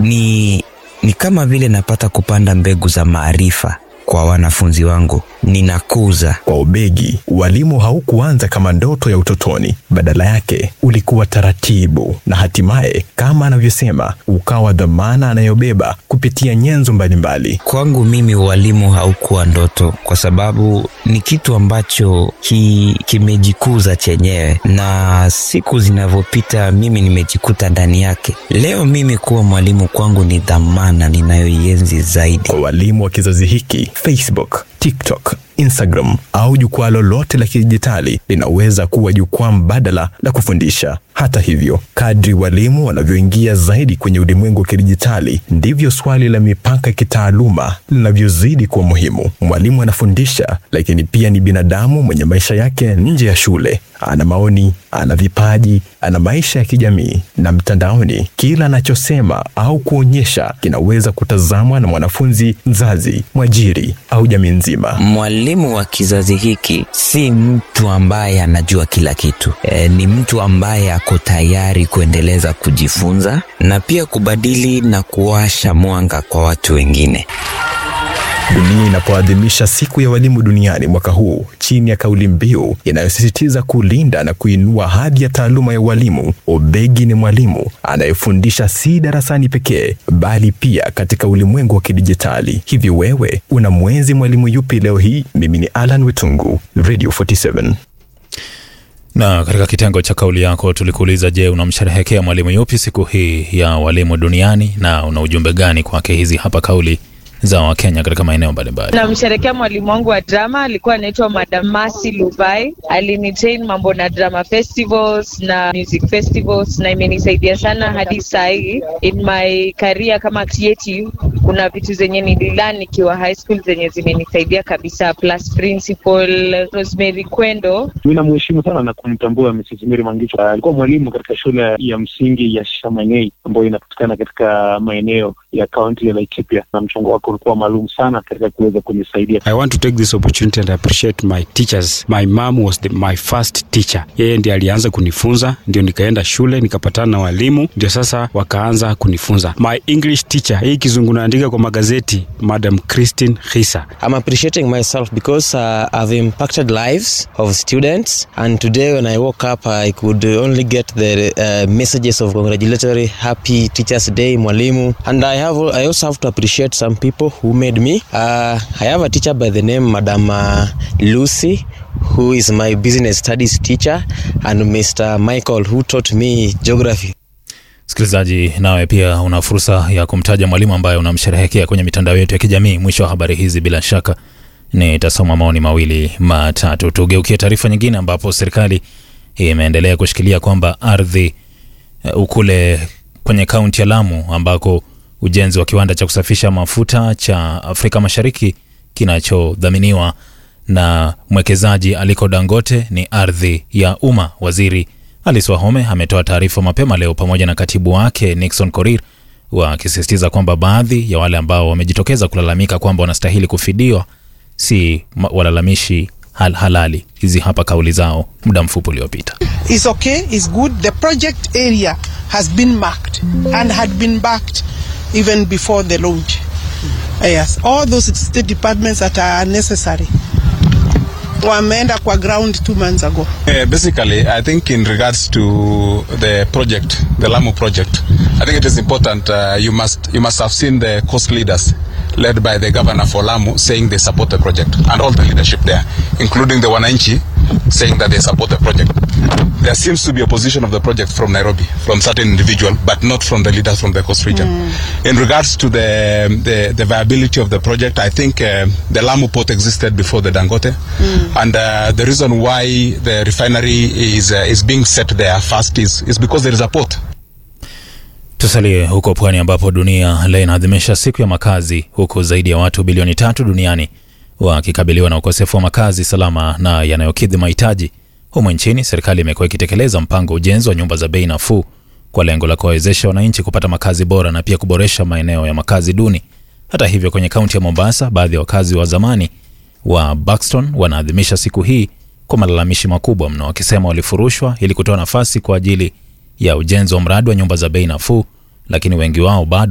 ni, ni kama vile napata kupanda mbegu za maarifa kwa wanafunzi wangu, ninakuza. Kwa Obegi, ualimu haukuanza kama ndoto ya utotoni. Badala yake ulikuwa taratibu, na hatimaye, kama anavyosema, ukawa dhamana anayobeba kupitia nyenzo mbalimbali. Kwangu mimi ualimu haukuwa ndoto, kwa sababu ni kitu ambacho ki, kimejikuza chenyewe, na siku zinavyopita mimi nimejikuta ndani yake. Leo mimi kuwa mwalimu kwangu ni dhamana ninayoienzi zaidi. Kwa walimu wa kizazi hiki, Facebook, TikTok, Instagram au jukwaa lolote la kidijitali linaweza kuwa jukwaa mbadala la kufundisha. Hata hivyo, kadri walimu wanavyoingia zaidi kwenye ulimwengu wa kidijitali, ndivyo swali la mipaka ya kitaaluma linavyozidi kuwa muhimu. Mwalimu anafundisha, lakini pia ni binadamu mwenye maisha yake nje ya shule. Ana maoni, ana vipaji, ana maisha ya kijamii na mtandaoni. Kila anachosema au kuonyesha kinaweza kutazamwa na mwanafunzi, mzazi, mwajiri au jamii nzima. Mwalimu wa kizazi hiki si mtu ambaye anajua kila kitu. E, ni mtu ambaye ako tayari kuendeleza kujifunza na pia kubadili na kuwasha mwanga kwa watu wengine. Dunia inapoadhimisha siku ya walimu duniani mwaka huu chini ya kauli mbiu inayosisitiza kulinda na kuinua hadhi ya taaluma ya ualimu, Obegi ni mwalimu anayefundisha si darasani pekee, bali pia katika ulimwengu wa kidijitali. Hivi wewe una mwenzi mwalimu yupi leo hii? Mimi ni Alan Wetungu, Radio 47. Na katika kitengo cha kauli yako tulikuuliza, je, unamsherehekea mwalimu yupi siku hii ya walimu duniani na una ujumbe gani kwake? Hizi hapa kauli za Wakenya katika maeneo mbalimbali. Namsherekea mwalimu wangu wa drama, alikuwa anaitwa Madam Masi Luvai. Alinitrain mambo na drama festivals na music festivals, na imenisaidia sana hadi saa hii in my career kama creative. Kuna vitu zenye nililan nikiwa high school zenye zimenisaidia kabisa, plus principal Rosemary Kwendo. Mi namheshimu sana na kumtambua Mrs. Mary Mangicho. Alikuwa mwalimu katika shule ya msingi ya Shamanei ambayo inapatikana katika maeneo ya kaunti ya Laikipia, na mchango wake ulikuwa maalum sana katika kuweza kunisaidia. I want to take this opportunity and appreciate my teachers. My mom was the, my first teacher. Yeye ndiye alianza kunifunza, ndio nikaenda shule nikapatana na walimu, ndio sasa wakaanza kunifunza. My English teacher, hii kizungu naandika kwa magazeti, Madam Christine Hisa. I'm appreciating myself because uh, I've impacted lives of students and today when I woke up I could only get the uh, messages of congratulatory happy teachers day mwalimu and I have I also have to appreciate some people who made me uh, I have a teacher by the name Madam uh, Lucy who is my business studies teacher and Mr. Michael who taught me geography Msikilizaji, nawe pia una fursa ya kumtaja mwalimu ambaye unamsherehekea kwenye mitandao yetu ya kijamii. Mwisho wa habari hizi, bila shaka nitasoma maoni mawili matatu. Tugeukie taarifa nyingine, ambapo serikali imeendelea kushikilia kwamba ardhi uh, kule kwenye kaunti ya Lamu ambako ujenzi wa kiwanda cha kusafisha mafuta cha Afrika Mashariki kinachodhaminiwa na mwekezaji Aliko Dangote ni ardhi ya umma. Waziri Alice Wahome ametoa taarifa mapema leo pamoja na katibu wake Nixon Korir wakisisitiza kwamba baadhi ya wale ambao wamejitokeza kulalamika kwamba wanastahili kufidiwa si walalamishi hal halali. Hizi hapa kauli zao muda mfupi uliopita. It's okay, it's good. The project area has been marked and had been backed even before the launch. Yes, all those state departments that are necessary wameenda kwa ground two months ago. Uh, basically, I think in regards to the project, the Lamu project, I think it is important. Uh, you must you must have seen the coast leaders led by the governor for Lamu saying they support the project, and all the leadership there, including the Wananchi, saying that they support the project. There seems to be opposition of the project from Nairobi, from certain individual, but not from the leaders from the coast region. Mm. In regards to the, the the viability of the project, I think uh, the Lamu port existed before the Dangote, mm. and uh, the reason why the refinery is uh, is being set there first is is because there is a port. Tusalie huko pwani ambapo dunia leo inaadhimisha siku ya makazi, huku zaidi ya watu bilioni tatu duniani wakikabiliwa na ukosefu wa makazi salama na yanayokidhi mahitaji. Humu nchini, serikali imekuwa ikitekeleza mpango wa ujenzi wa nyumba za bei nafuu kwa lengo la kuwawezesha wananchi kupata makazi bora na pia kuboresha maeneo ya makazi duni. Hata hivyo, kwenye kaunti ya Mombasa, baadhi ya wakazi wa zamani wa Buxton wanaadhimisha siku hii kwa malalamishi makubwa mno, wakisema walifurushwa ili kutoa nafasi kwa ajili ya ujenzi wa mradi wa nyumba za bei nafuu, lakini wengi wao bado